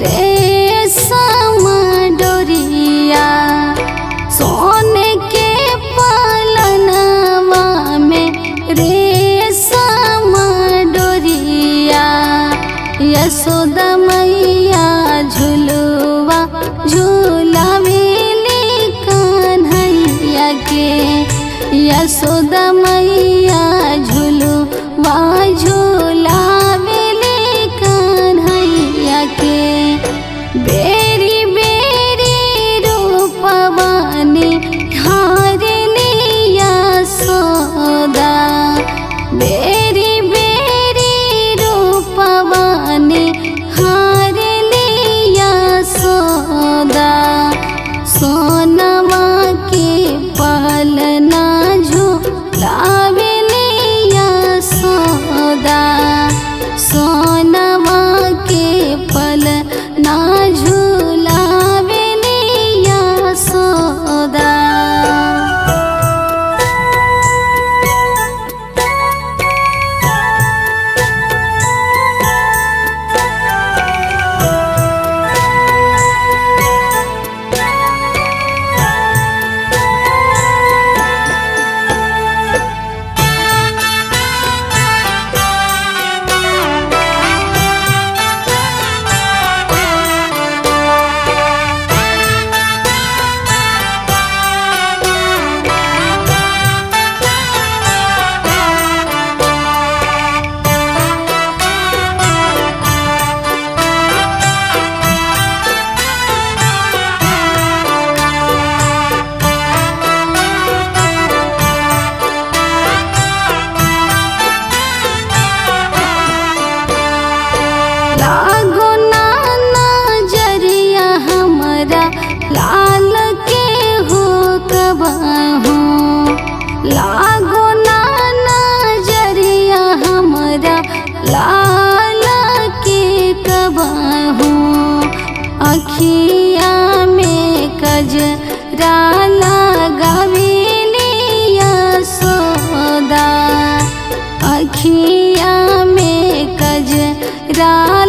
रेशम डोरिया सोने के पलनवा में रेशम डोरिया यशोदा मैया झुलुआ झूलावेली कन्हैया के यशोदा मैया झुलुआ झूलावेली कन्हैया के बेरी बेरी रूपवानी हारलिया सोदा बेरी बेरी रूपवानी हारलिया सोदा सोनवा के पलना झूलावेलिया सोदा सोनवा के पलना झूलावेलिया सोदा लागो नाना जरिया हमारा लाल के हो कबाहू लागो नाना जरिया हमारा लाल के कबाहू अखिया में कजरा लगावेलिया सोदा अखिया में कजरा